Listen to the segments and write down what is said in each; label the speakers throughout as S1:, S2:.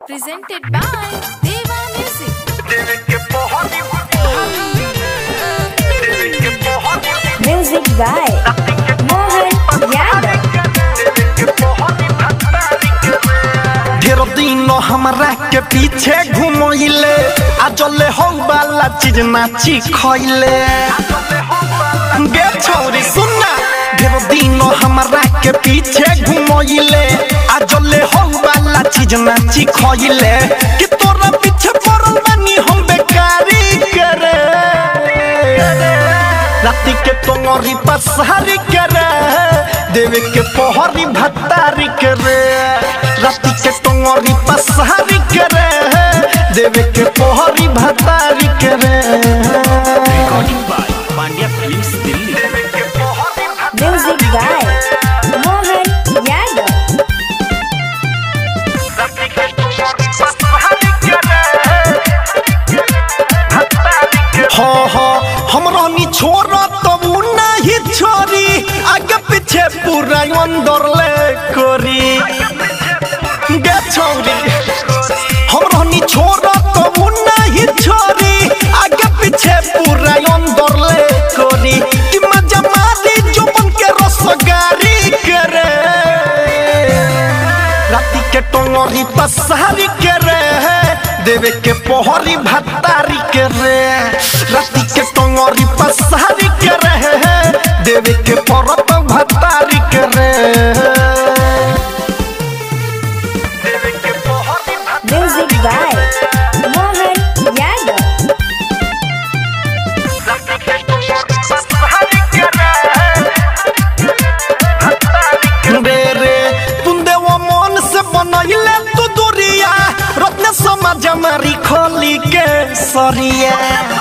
S1: presented by Deva Music.
S2: Music by Mohan Yadav.
S3: ढेर दिन हमरा के पीछे घुमैले आ जले हो वाला चीज नाची खैले गे छौरी सुनना ढेर दिन हमरा के पीछे घुमैले आ जले हो वाला चीज नाची खैले कि तोरा पीछे पड़ल बानी हम बेकारी करे राति के तोंगरी पसारी करे देवे के पोहरी भत्तारी करे राति के तोंगरी पसारी करे देवे के पोहरी भत्तारी करे
S4: recording by Pandya films Delhi
S2: Music by Mohan Yadav.
S3: हाँ हाँ हम रहनी छोरा तब उ नहीं छोरी आगे पीछे पूरा अंदर ले कोरी गे छौरी हम रहनी छोरा तब उ नहीं छोरी आगे पीछे पूरा अंदर ले कोरी कि मजा मारी जो बन के रसगारी करे राति के टोंगरी पसारी करे देवे के पोहरी भत्तारी करे राति के टोंगरी पसारी करे देवे के परत भत्तारी करे देवे के Pohri
S2: Music by Mohan Yadav.
S3: रे रे तुंदे वो मन से बनैले तू दूरिया रत्न समाज हमारी खोली के सरिया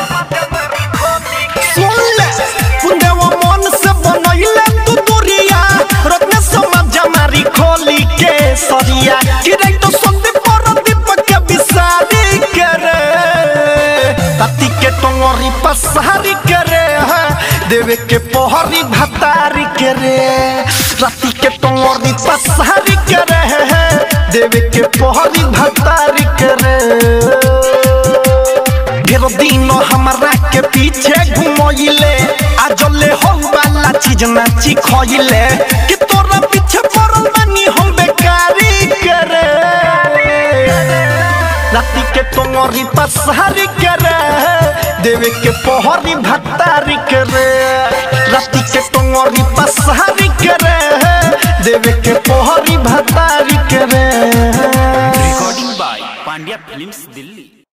S3: सुन ले तुंदे वो मन से बनैले तू दूरिया रत्न समाज हमारी खोली के सरिया कि रे तो संदे पर दीपक के बिसारी करे ताती के टोंगरी पसारी करे हाँ, देवे के पोहरी भतारी करे राती के टोंगरी पसारी करे हाँ, देवे के पोहरी भतारी करे ढेर दिन हमरा के पीछे घुमैले आ जले हो वाला चीज नाची खैले कि तोरा पीछे पड़ल बानी हम बेकारी करे राति के टोंगरी पसारी करे देवे के पोहरी भत्तारी करे राति के टोंगरी पसारी करे देवे के पोहरी भत्तारी करे
S4: recording by Pandya films Delhi